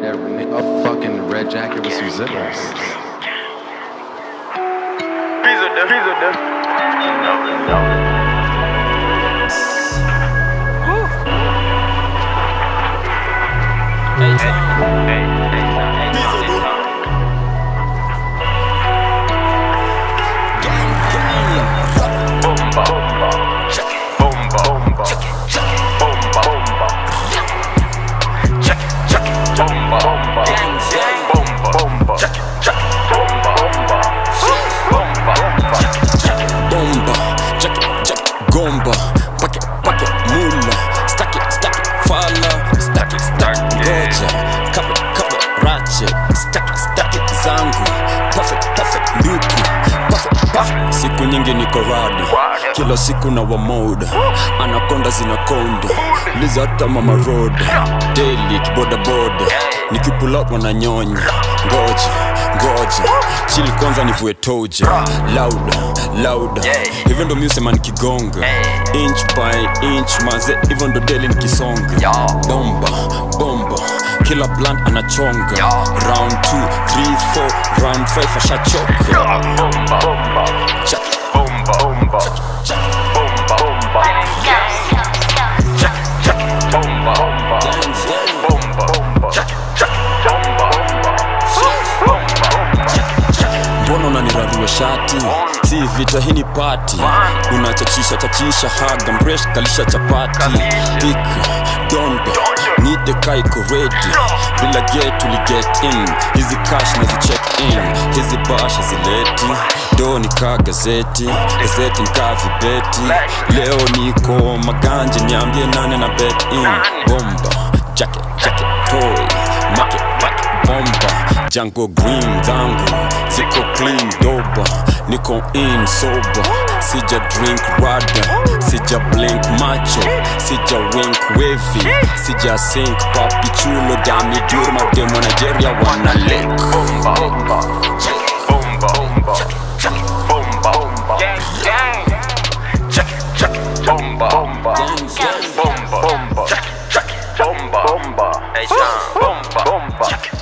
that ni- a fucking red jacket with some zippers. Pizza there, pizza there. You know, you know. Hey, hey, hey, hey, hey, hey, Bomba, bomba, bomba, bomba, bomba, bomba. Check it, check it, bomba, bomba, bomba, bomba, check it, check it, bomba, bomba, bomba, bomba, check it. bomba jack jack gomba pake pake mula staki staki fala staki staki ngoja kape kape rache staki staki zangu perfect perfect nduku perfect perfect siku nyingi niko rada kila siku na wamoda anakonda zinakonda liza hata mama roda daily kibodaboda nikipulap wananyonya ngoja ngoja chili kwanza nivue toja lauda lauda hivyo ndo miusema nikigonga inch by inch maze hivyo ndo deli nikisonga bomba bomba kila blunt anachonga round 2 3 4 round 5 ashachoka Bomba, bomba, Check. bomba, bomba, bomba, bomba. Check, check, bomba, bomba, bomba, bomba. Check, check, bomba, bomba, bomba, bomba. mbona unanirarua shati si vita hii ni pati unachachisha chachisha haga mresh kalisha chapati pika dondo nite kaiko redi bila get uli get in hizi cash nazi check in hizi basha zileti do nikaa gazeti gazeti nikaa vibeti leo niko maganje niambie nane na bet in bomba jacket jacket toy make make bomba jango green zangu ziko clean doba niko in sober sija drink rada sija blink macho sija wink wavy sija sink papi chulo dami durma demo nigeria wana lick Bomba, bomba, bomba, bomba, bomba, bomba. Check, check, bomba, bomba, bomba, bomba. Check, check, bomba, bomba. Hey, bomba, bomba.